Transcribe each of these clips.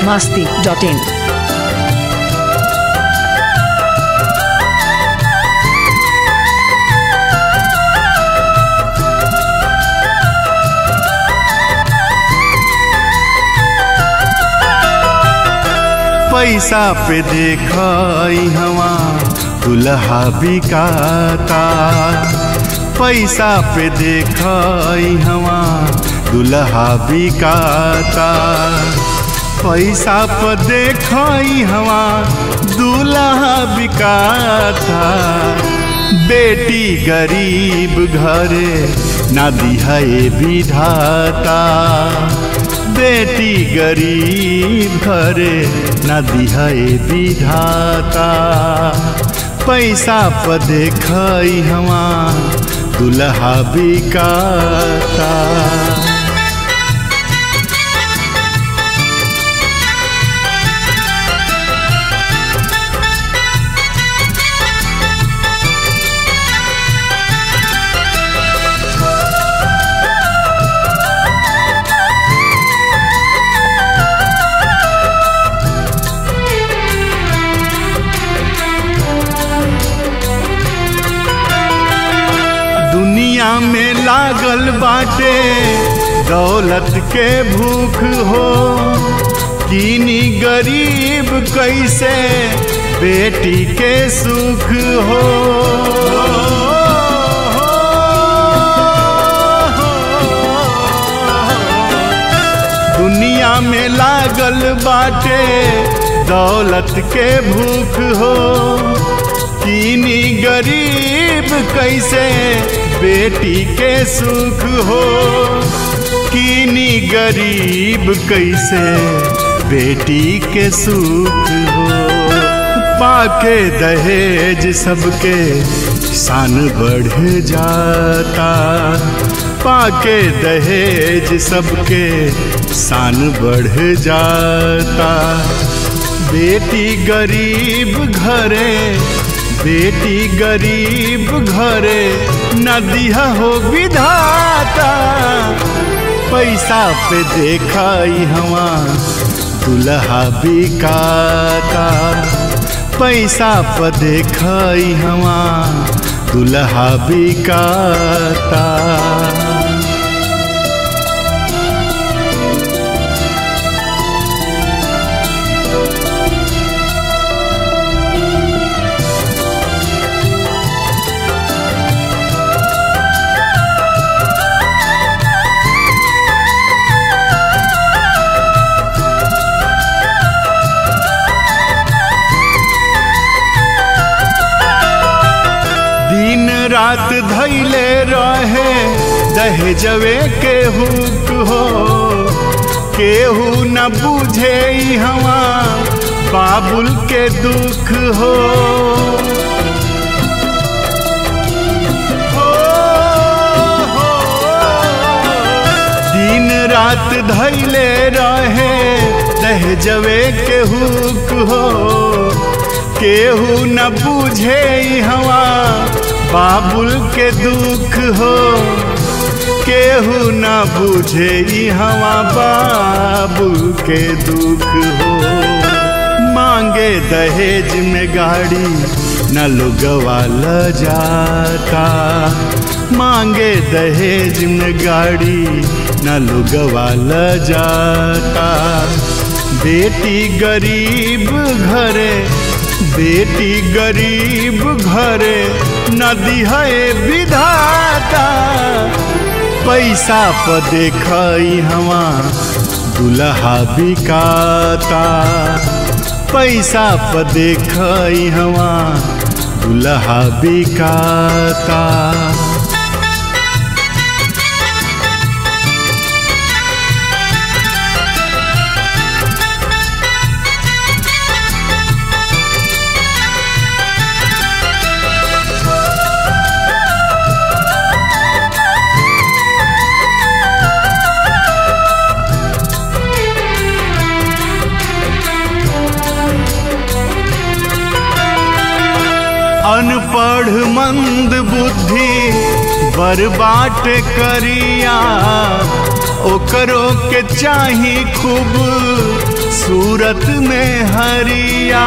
masti.in. पैसा पे देखई हवा दुल्हा बिकाता पैसा पे देखई हवा दुल्हा बिकाता पैसा पे देखई हवा दुल्हा बिकाता बेटी गरीब घरे ना दिहाए विधाता बेटी गरीब घरे न दिहाए विधाता पैसा पर देखई हवा दुल्हा बिकाता दुनिया में लागल बाटे दौलत के भूख हो कीनी गरीब कैसे बेटी के सुख हो दुनिया में लागल बाटे दौलत के भूख हो कीनी गरीब कैसे बेटी के सुख हो कीनी गरीब कैसे बेटी के सुख हो पाके दहेज सबके शान बढ़ जाता पाके दहेज सबके शान बढ़ जाता बेटी गरीब घरे बेटी गरीब घरे नदिया हो विधाता पैसा पे देखई हवा दुल्हा बिकाता पैसा पे देखई हवा दुल्हा बिकाता दिन रात धैले रहे दहेजवे के हुक हो केहू न बुझे हवा बाबुल के दुख हो हो, हो, दिन रात धैले रहे दहेजवे के हुक हो केहू न बुझे हवा बाबुल के दुख हो केहू न बुझे हवा बाबुल के दुख हो मांगे दहेज में गाड़ी न लोगवा ल जाता मांगे दहेज में गाड़ी न लोगवा ल जाता बेटी गरीब घरे बेटी गरीब घरे नदी है विधाता पैसा पर देखई हवा दुल्हा बिकाता पैसा पर देखई हवा दुल्हा बिकाता अनपढ़ मंद बुद्धि बर्बाट करिया ओकरो के चाही खूब सूरत में हरिया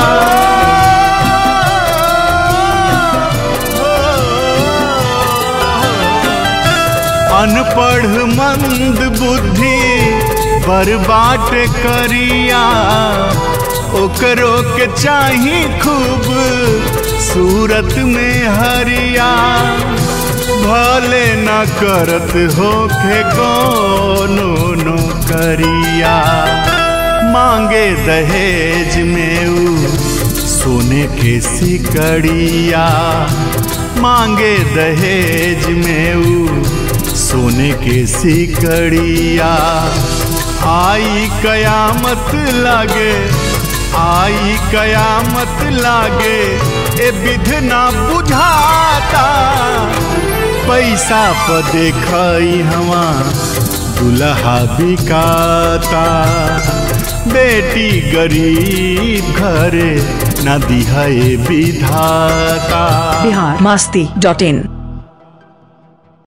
अनपढ़ मंद बुद्धि बर्बाट करिया ओकरो के चाही खूब सूरत में हरिया भले न करत होखे कोनो नो करिया मांगे दहेज में ऊ सोने के सिकड़िया मांगे दहेज में ऊ सोने के सिकड़िया आई कयामत लागे आई कयामत लागे ए विधना बुझाता पैसा प देखई हवा दुल्हा बिकाता बेटी गरीब घरे न दिहाए विधाता बिहार मस्ती डॉट इन